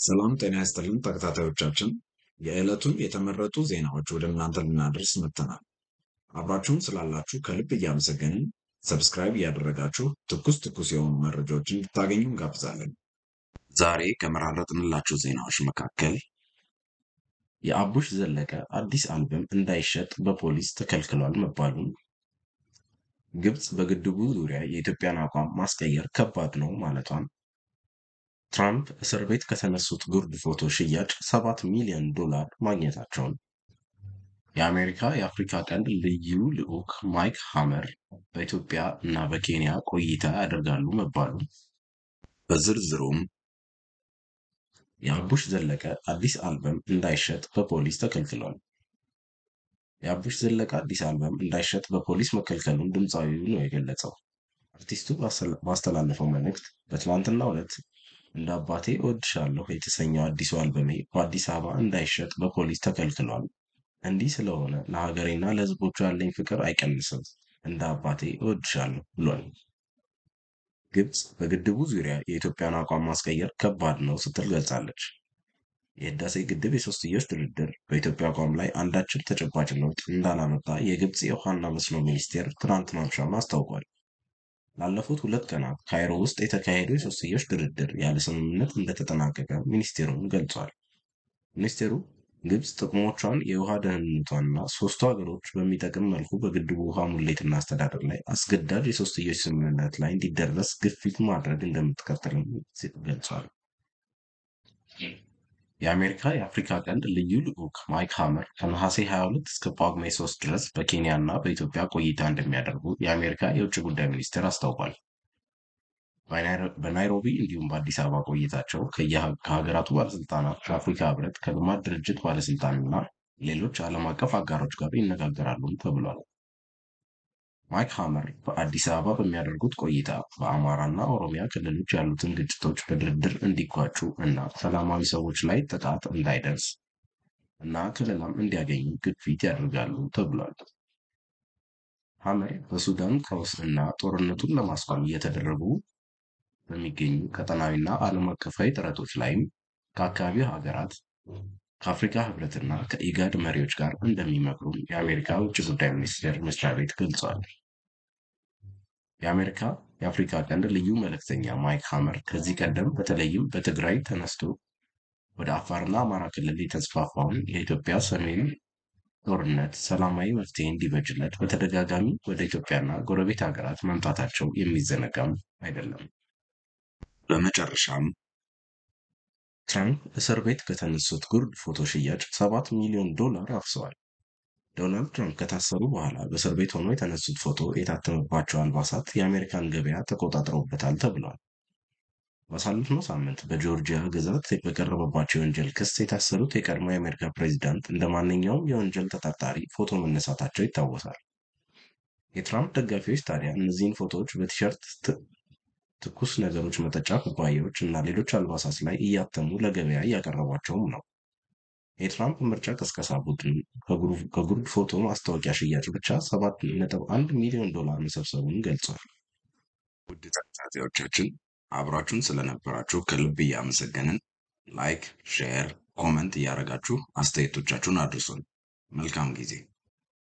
ሰላም ጤና ይስጥልን ተከታታዮቻችን፣ የዕለቱን የተመረጡ ዜናዎች ወደ እናንተ ልናደርስ መጥተናል። አብራችሁን ስላላችሁ ከልብ እያመሰገንን ሰብስክራይብ እያደረጋችሁ ትኩስ ትኩስ የሆኑ መረጃዎችን እንድታገኙ እንጋብዛለን። ዛሬ ከመራረጥንላችሁ ዜናዎች መካከል የአቡሽ ዘለቀ አዲስ አልበም እንዳይሸጥ በፖሊስ ተከልክሏል መባሉን፣ ግብፅ በግድቡ ዙሪያ የኢትዮጵያን አቋም ማስቀየር ከባድ ነው ማለቷን ትራምፕ እስር ቤት ከተነሱት ጉርድ ፎቶ ሽያጭ 7 ሚሊዮን ዶላር ማግኘታቸውን፣ የአሜሪካ የአፍሪካ ቀንድ ልዩ ልዑክ ማይክ ሃመር በኢትዮጵያ እና በኬንያ ቆይታ ያደርጋሉ መባሉ፣ በዝርዝሩም የአቡሽ ዘለቀ አዲስ አልበም እንዳይሸጥ በፖሊስ ተከልክሏል። የአቡሽ ዘለቀ አዲስ አልበም እንዳይሸጥ በፖሊስ መከልከሉን ድምፃዊው ነው የገለጸው። አርቲስቱ ባስተላለፈው መልእክት በትናንትናው ዕለት እንደ አባቴ እወድሻለሁ የተሰኘው አዲሱ አልበሜ በአዲስ አበባ እንዳይሸጥ በፖሊስ ተከልክሏል። እንዲህ ስለሆነ ለሀገሬና ለሕዝቦቹ ያለኝ ፍቅር አይቀንስም። እንደ አባቴ እወድሻለሁ ብሏል። ግብፅ በግድቡ ዙሪያ የኢትዮጵያን አቋም ማስቀየር ከባድ ነው ስትል ገልጻለች። የህዳሴ ግድብ የሶስትዮሽ ድርድር በኢትዮጵያ አቋም ላይ አንዳችም ተጨባጭ ለውጥ እንዳላመጣ የግብፅ የውሃና መስኖ ሚኒስቴር ትናንት ማምሻውን አስታውቋል። ላለፉት ሁለት ቀናት ካይሮ ውስጥ የተካሄደው የሶስትዮሽ ድርድር ያለ ስምምነት እንደተጠናቀቀ ሚኒስቴሩን ገልጿል። ሚኒስቴሩ ግብፅ ጥቅሞቿን፣ የውሃ ደህንነቷንና ሶስቱ ሀገሮች በሚጠቅም መልኩ በግድቡ ውሃ ሙሌትና አስተዳደር ላይ አስገዳጅ የሶስትዮሽ ስምምነት ላይ እንዲደረስ ግፊት ማድረግ እንደምትቀጥልም ገልጿል። የአሜሪካ የአፍሪካ ቀንድ ልዩ ልዑክ ማይክ ሃመር ከነሐሴ 22 እስከ ጳጉሜ 3 ድረስ በኬንያ እና በኢትዮጵያ ቆይታ እንደሚያደርጉ የአሜሪካ የውጭ ጉዳይ ሚኒስቴር አስታውቋል። በናይሮቢ እንዲሁም በአዲስ አበባ ቆይታቸው ከሀገራቱ ባለስልጣናት፣ ከአፍሪካ ህብረት፣ ከልማት ድርጅት ባለስልጣንና ሌሎች ዓለም አቀፍ አጋሮች ጋር ይነጋገራሉም ተብሏል። ማይክ ሃመር በአዲስ አበባ በሚያደርጉት ቆይታ በአማራና ኦሮሚያ ክልሎች ያሉትን ግጭቶች በድርድር እንዲቋጩ እና ሰላማዊ ሰዎች ላይ ጥቃት እንዳይደርስ እና ከለላም እንዲያገኙ ግፊት ያደርጋሉ ተብሏል። ሃመር በሱዳን ቀውስ እና ጦርነቱን ለማስቆም እየተደረጉ በሚገኙ ቀጠናዊና ዓለም አቀፋዊ ጥረቶች ላይም ከአካባቢው ሀገራት ከአፍሪካ ህብረትና ከኢጋድ መሪዎች ጋር እንደሚመክሩም የአሜሪካ ውጭ ጉዳይ ሚኒስቴር መስሪያ ቤት ገልጿል። የአሜሪካ የአፍሪካ ቀንድ ልዩ መልእክተኛ ማይክ ሃመር ከዚህ ቀደም በተለይም በትግራይ ተነስቶ ወደ አፋርና አማራ ክልል የተስፋፋውን የኢትዮጵያ ሰሜን ጦርነት ሰላማዊ መፍትሄ እንዲበጅለት በተደጋጋሚ ወደ ኢትዮጵያና ጎረቤት ሀገራት መምጣታቸው የሚዘነጋም አይደለም። በመጨረሻም ትራምፕ እስር ቤት ከተነሱት ጉርድ ፎቶ ሽያጭ ሰባት ሚሊዮን ዶላር አፍሰዋል። ዶናልድ ትራምፕ ከታሰሩ በኋላ በእስር ቤት ሆኖ የተነሱት ፎቶ የታተመባቸው አልባሳት የአሜሪካን ገበያ ተቆጣጥረውበታል ተብሏል። ባሳለፍነው ሳምንት በጆርጂያ ግዛት በቀረበባቸው የወንጀል ክስ የታሰሩት የቀድሞ የአሜሪካ ፕሬዚዳንት እንደ ማንኛውም የወንጀል ተጠርጣሪ ፎቶ መነሳታቸው ይታወሳል። የትራምፕ ደጋፊዎች ታዲያ እነዚህን ፎቶዎች በቲሸርት ትኩስ ነገሮች መጠጫ ኩባያዎች እና ሌሎች አልባሳት ላይ እያተሙ ለገበያ እያቀረቧቸውም ነው። የትራምፕ ምርጫ ቅስቀሳ ቡድን ከጉርድ ፎቶ ማስታወቂያ ሽያጭ ብቻ ሰባት ነጥብ አንድ ሚሊዮን ዶላር መሰብሰቡን ገልጿል። ውድ ተከታታዮቻችን አብራችሁን ስለነበራችሁ ከልብ እያመሰገንን ላይክ፣ ሼር፣ ኮመንት እያደረጋችሁ አስተያየቶቻችሁን አድርሱን። መልካም ጊዜ